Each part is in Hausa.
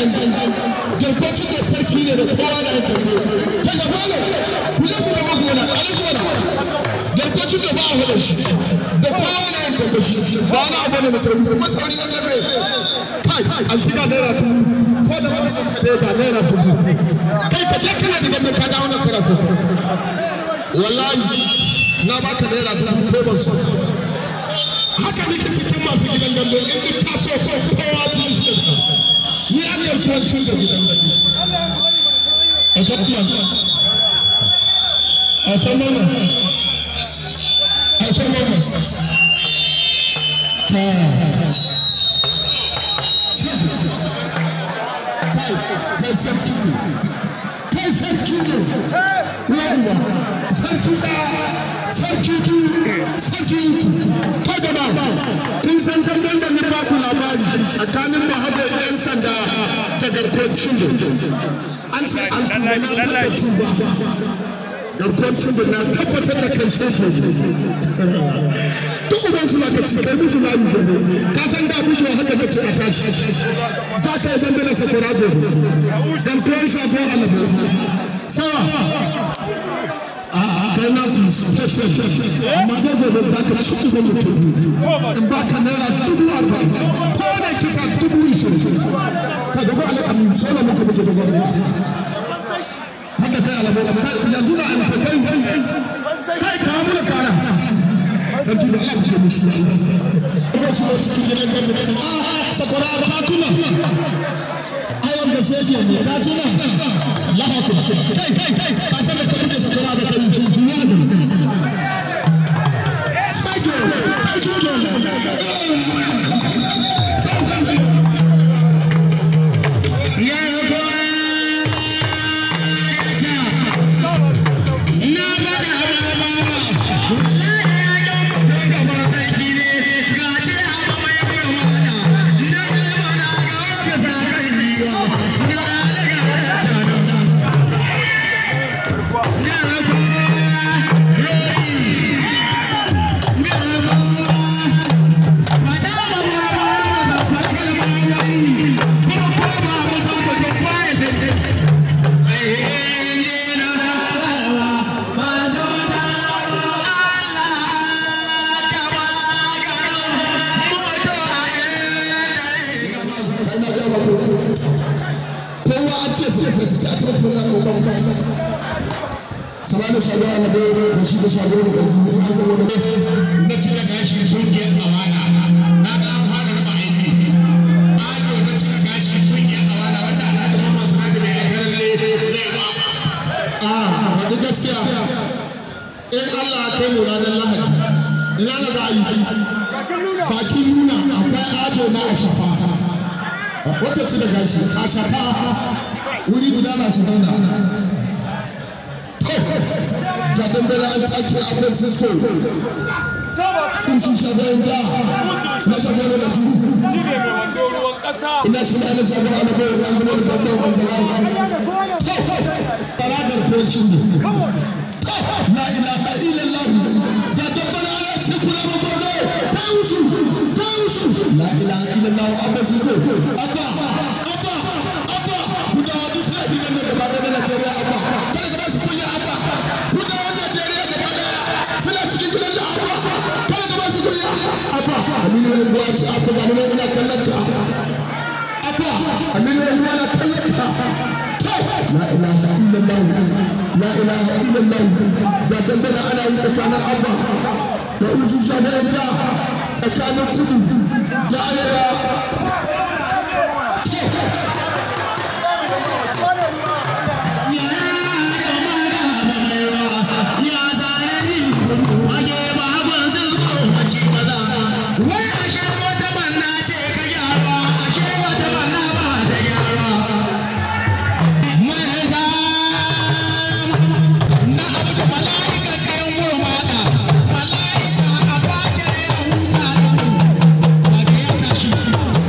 yi garkocin da sarki ne da kowa da yin dambe daga balo ku je ku ga mafi wani alishi wani garkocin da ba a hada shi da kowa da yin dambe shi ba wani abu ne na sauri kuma sauri na dambe kai an shiga naira dubu ko da wani son kaɗai ga naira dubu kai ka je kana da dambe ka dawo na karatu wallahi na baka naira dubu ko ban so haka nake cikin masu gidan dambe in duk ka so kowa ji shi da shi ni an garkuwancin da gidan dambe a ta kuma a ta mama a ta mama ta caji kai kai sarki ne kai sarki ne yawwa sarki ɗaya sarki biyu sarki uku ko jama'a kun san sandan da ni ba ku labari tsakanin mahabar yan sanda da garkuwar cindo an ce an tuba na taɓa tuba garkuwar cindo na tabbatar da kan sheshe duk uban su ka ci kai musu layu gobe ka san da bujo haka da ce a tashi za ka yi dandana sakwara gobe garkuwar shafo alabo sawa kai na ku special amma da gobe za ka ci uba mutum in ba ka naira dubu arba'in ko da kisa dubu ishirin ka gaba alƙamin sola muka muke da gwamnati haka kai alabo yanzu na amsa kai kai ka mu da kara sarki da Allah ke mishi ko su ne cikin gidan gwamnati a sakwara ka tuna ayon da shege ne ka tuna lahakun kai ka san da ka buɗe sakwara da kai duniya da Sake, kai samani shagara na bai da shi da shagara da zuri an ga wani na cika gashi kungiyar awana na ga an fara raba aiki ajo na cika gashi kungiyar awana wanda ana da mama suna da mai akarar le zai ba a wani gaskiya in Allah ya kai mu ranar lahadi ina na za a yi bakin nuna akwai ajo na a shafa wacce ce da gashi a shafa wuri guda na su zauna ga dambara an take a francisco kuci shagoyin da na shagoyin da su ina shi na na shagoyin ana bayan ɓangaren da babban wanzara tsaradar kocin ne la ilaha illallah ga dambara ana ce kuna babban da ta wusu ta wusu la ilaha illallah abba su ko abba abba abba gudawa duk suna gidan nan gaba ɗaya na najeriya abba kada ka ba su kunya abba gudawan najeriya gaba ɗaya suna cikin gidan da abba kada ka ba su kunya abba aminu ya buwa ci abba ga nuna ina kallon ka abba aminu ya buwa na kallon ka la ilaha illallah la ilaha illallah ga dambana ana yi tsakanin abba da uzu shafayin da tsakanin kudu da arewa Mala'ika a bakin ya huta da ku, ba da ya tashi.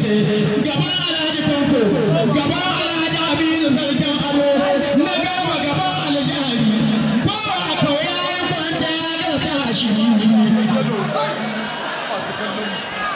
karshe gaba alhaji tanko gaba alhaji aminu sarkin ado na gaba gaba alhaji kowa kawai ya yi kwanta ya ga tashi masu kallon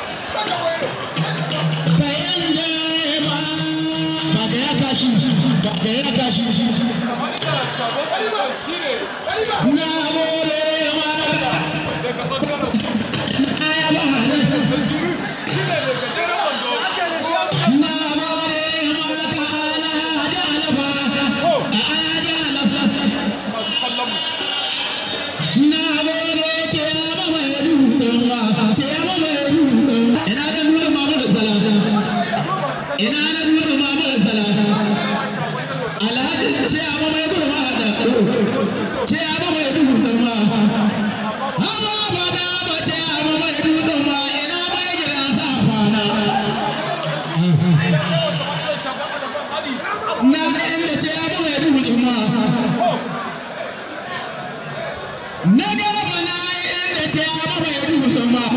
kayan jema ba ga ya tashi ba ga ya tashi kamar da shagon ɗaliban shi ne na gode ma daga ɓangaren na yaba hannun da zuru shi ne mai gajeren wando ruwan na gode ma ka alhaji alfa ko alhaji alfa masu kallon mu Na gode ce ya ba mai dutsen ba, ce ya ba mai dutsen. Ina da nuna mama da zala, ina da nuna mama da zala. Alhaji ce ya ba mai gurma da ce ya ba mai dutsen ba. Haba ba da ba ce ya ba mai dutsen ba, ina mai gidan safana. shagon ɗaliban hali Na da inda ce ya ba mai dutsen ba. Na gaba na inda ce ya ba mai dutsen ba.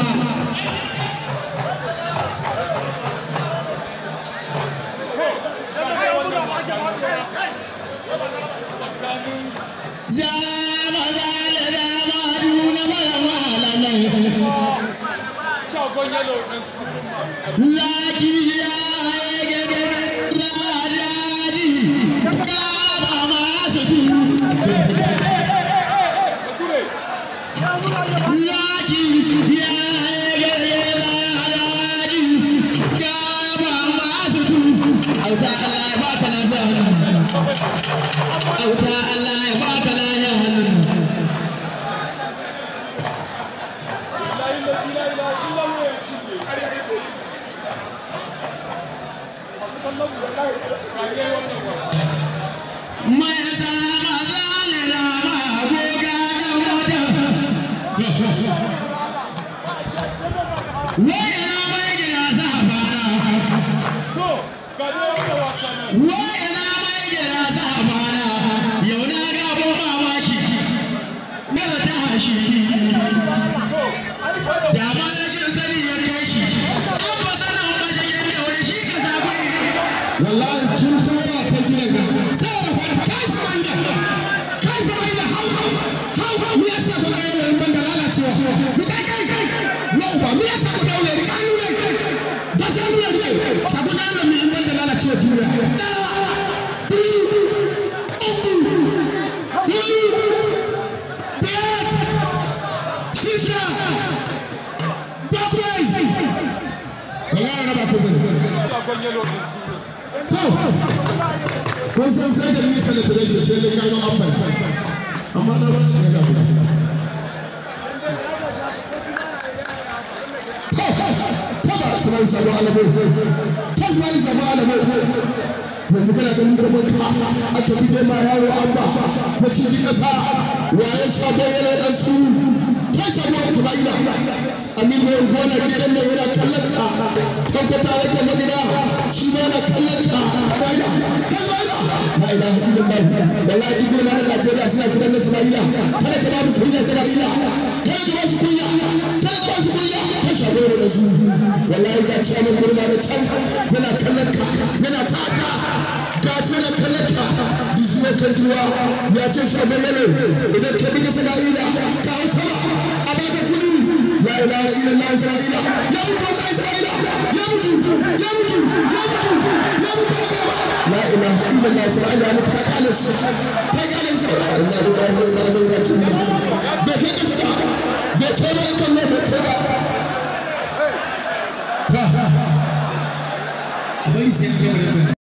Zama zale dama duna mara malamai. shagon yalo ɗin surun masu kallon Zaki ya yage radadi kama masu tu. ture Zaki ya yage radadi kama masu tu. Auta Allah ya baka lafiya hannun. Auta Allah ya baka lafiya hannun. layi lafi layi layi illan ya cinye masu kallon mu wallahi kariya wannan wasa Mai sama zale dama goga dan wata. Wayana mai gida sabana, to ga dai wannan wasa nan wayana mai gida sabana, yau na ga abun mamaki, daga ta hashi, to da ma rashin sani ya kai shi, an ba sanin mashigin da wani shi ka saba ne. Wallahi tun tura ta gina ga, sai da kwanta kai su mai da, kai su mai da hau, hau, mu ya sa ku ɗaya yayin ban da lalacewa, mu kai kai, na uba, mu ya sa ku ɗaure ni kanu ne, ba sa nuna ni kai, sa ku ɗaure ni in ban da lalacewa duniya. Ɗaya, biyu, uku, huɗu, biyar, shida, bakwai. Wallahi na ba ku zan. shagon yalo ɗin surun To, kun san sai da nisa da celebration sai dai gano amban. Amma na ba shi ne da guda. To, to ba su mai sabo alabo. To su mai sabo alabo. Yanzu kana ganin girman ka aka bige ma yaro an ba na cikin ƙasa waye sabo yana ɗan su to sabo ku ba ina amin mai gona gidan nan yana kallon ka tabbata yake magida shi ma yana kallon ka ba ina kai ba ina la ilaha illallah wallahi duk girman na Najeriya suna kiran da Isma'ila kada ka ba mu kunya Isma'ila kada ka ba su kunya kada ka ba su kunya kai sabo yana da su wallahi ga ciyaman gurma da can yana kallon ka yana taka ka ce na kallaka disuwa kan duwa ya ce shagon yalo idan ka bi isra'ila ka hau sama a baka kudu la ilaha illallah isra'ila ya mutu wallahi isra'ila ya mutu ya mutu ya mutu ya mutu a gaba la ilaha illallah isra'ila ya mutu ka kale shi ka kale shi inna lillahi wa inna ilaihi raji'un bai kai kasa ba bai kai ba kan bai kai ba ba a bari sai na gaba da